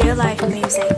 Real life music.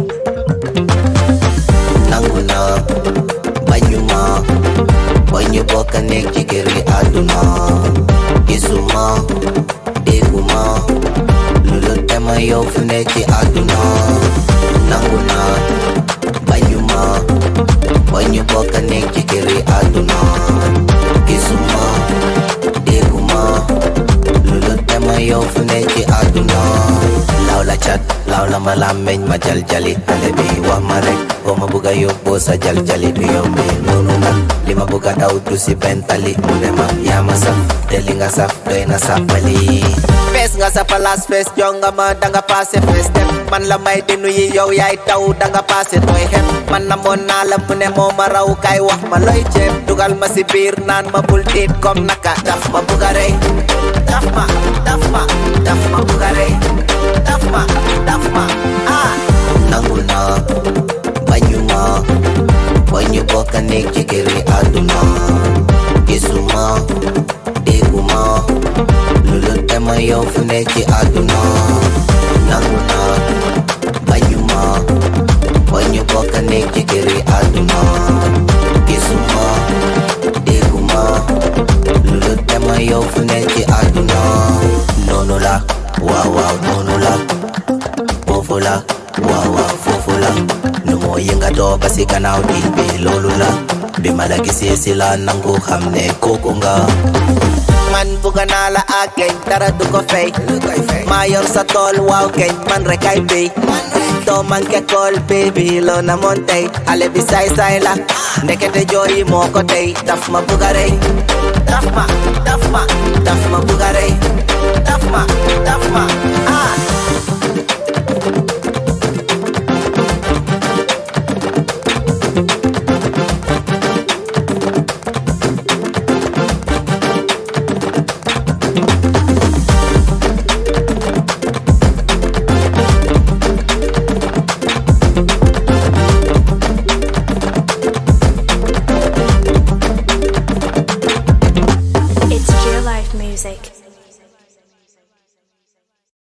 nangu na bañu ma ba ñu bokk nekk ci kër gi àdduna gisuma dégguma lu lu tema yow fu nekk ci àdduna nangu na bañu ma ba ñu bokk nekk ci kër gi àdduna gisuma dégguma lu lu tema yow fu nekk ci àdduna law la cat law la ma làmmeñ ma jal jali xale bi wax ma rek boo ma bugg a yóbboo sa jal jali du yombee noonu nag li ma bugg a daw du si bentali mu ne ma yaa ma saf te li nga saf doy na sàppali fees nga sa palaas fees jonga ma danga paase fees dem man la may di nuyu yow yaay taw danga paase tooy xet man na moon naa la mu ne moo ma raw kay wax ma looy ceeb dugal ma si biir naan ma bul tiit comme naka daf ma bugg a rey daf ma daf ma daf ma bugg a rey daf ma daf ma ah nangu naa bañu ma ba ñu bokk nekk ci kër yi àdduna gisuma dégguma lu lu tema yow fu nekk ci àdduna nangu naa bañu ma ba ñu bokk nekk ci kër yi àdduna gisuma dégguma lu lu tema yow fu nekk ci àdduna noonu la waaw waaw noonu la foofu la waaw waaw foofu la nu moo yëngatoo ba si gannaaw diil bi loolu la bi ma la gisee si la nangu xam ne kooku nga man bugga naa la ak geñ dara du ko fay maa yor sa tool waaw geñ man rek ay béy doo manqué kool baby loo na moon tey ale bi saay saay la ndekete jooyi moo ko tey daf ma bugga rey daf ma daf ma daf ma bugga rey daf ma